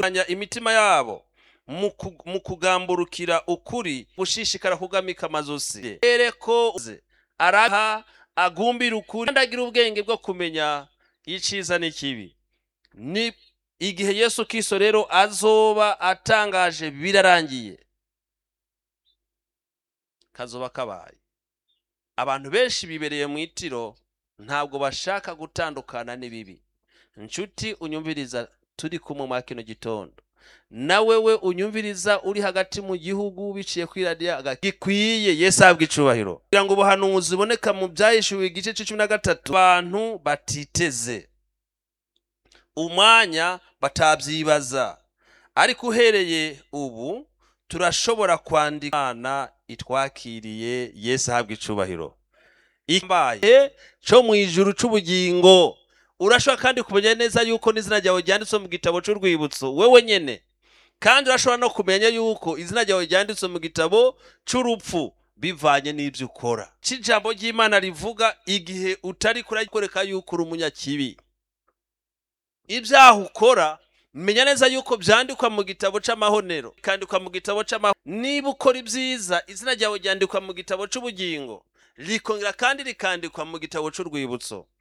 anya imitima yabo mu ku- mu kugamburukira ukuri gushishikara kugamika amazosi ereko ze araha agumbira ukuri kandi agira ubwenge bwo kumenya iciza n'ikibi ni igihe yesu kristo rero azoba atangaje birarangiye kazoba kabaye abantu benshi bibereye mu itiro ntabwo bashaka gutandukana n'ibibi nshuti unyumviriza turi kumwe mwa kino gitondo nawe we unyumviriza uri hagati mu gihugu biciye kuri radiyo gikwiye yesu ahabwa icubahiro kugira ngo ubuhanuzi buboneka mu byahishuwe igice cy'icumi na gatatu abantu batiteze umwanya batabyibaza ariko uhereye ubu turashobora kwandika imana itwakiriye yesu ahabwa icubahiro ikambaye cyo mu ijuru c'ubugingo urashobora kandi kumenya neza yuko n'izina ryawe ryanditswe mu gitabo c'urwibutso wewe nyene kandi urashobora no kumenya yuko izina ryawe ryanditswe mu gitabo c'urupfu bivanye n'ibyo ukora c'ijambo ry'imana rivuga igihe utari kurarikwereka yuko uri umunyakibi ibyaha ukora menya neza yuko byandikwa mu gitabo c'amahonero bikandikwa mu gitabo c'amahonero niba ukora ibyiza izina ryawe ryandikwa mu gitabo c'ubugingo rikongera kandi rikandikwa mu gitabo c'urwibutso